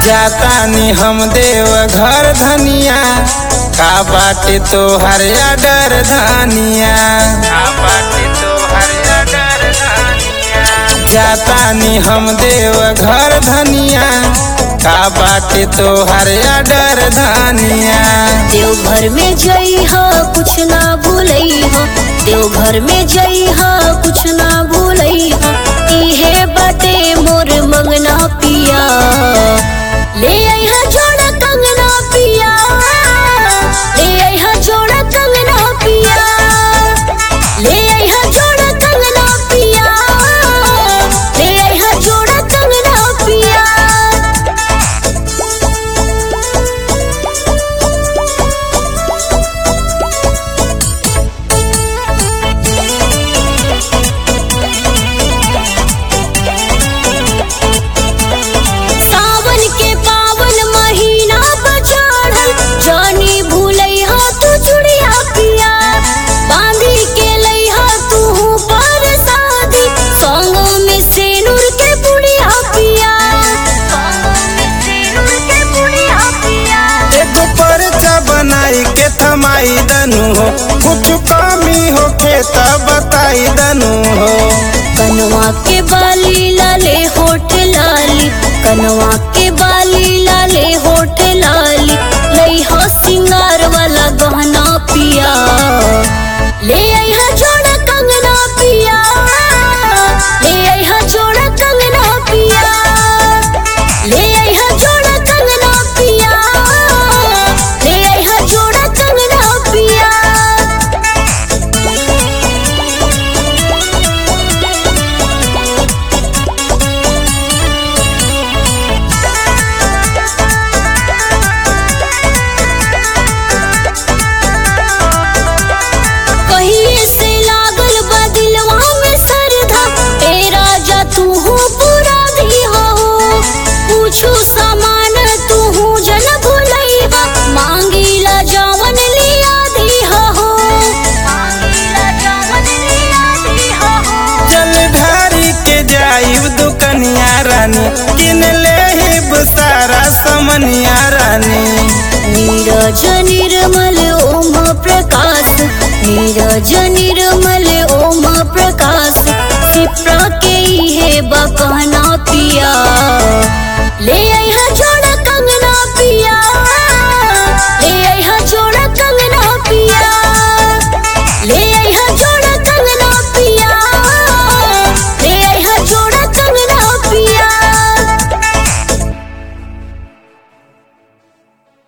जातानी हम देव घर धनिया का बाटे तो हरिया डर धनिया का बाटे तो हरिया डर धनिया जातानी हम देव घर धनिया का बाटे तो हरिया डर धनिया देवघर में जई हो कुछ ना भूलई हो देवघर में जई हो कुछ ना भूलई हो इहे बाटे मोर मंगना पिया ले आई हा जोड़ा कंगना पिया ले आई हा जोड़ा कंगना पिया ले आई हा जोड़ा कंगना पिया ले आई हा जोड़ा कंगना पिया सावन के पावन महीना बचाड़ल जानी भूलई हा तू चुड़िया पिया बांधी के लई हा तू पर शादी संगों में सेनुर के बुढ़िया पिया संगों में सेनुर के बुढ़िया पिया एगो परचा बनाई के थमाई दनु हो कुछ कमी हो के तब बताई दनु हो कनवा के बाली लाले होठ लाली कनवा के बाली लाले होठ लाली लई हो सिंगार वाला गहना पिया ले आई हा जोड़ा कंगना पिया ले आई हा जोड़ा कंगना पिया ले आई हा जोड़ा कंगना पिया ले आई हा जोड़ा कंगना पिया कहिए से लागल बा दिलवा में सरधा ए राजा तू हो पूरा भी हो पूछू सामान तू हो जन भुलैबा मांगीला जावन लिया दी हो मांगीला जावन लिया दी हो चल ढारी के जाइब दुकनिया रानी किन ले सारा समनिया रानी नीरज निर्मल ओम प्रकाश नीरज निर्मल ओम प्रकाश सिप्रा के ही है बकहना पी